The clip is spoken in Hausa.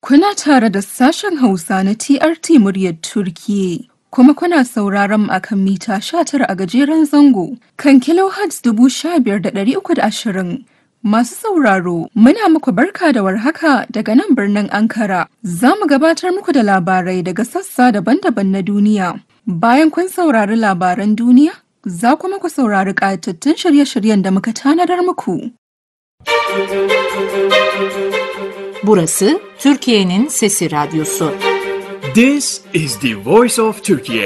Kuna tare da sashen Hausa na TRT muryar Turkiyya. Kuma kuna sauraron mu akan mita 19 a gajeren zango kan kilohertz ashirin. Masu sauraro, muna muku barka da warhaka daga nan birnin Ankara. Za mu gabatar muku da labarai daga sassa daban-daban na duniya. Bayan kun saurari labaran duniya, za kuma ku saurari ƙayatattun shirye-shiryen da muka tanadar muku. Burası Türkiye'nin Sesi Radyosu. This is the voice of Turkey.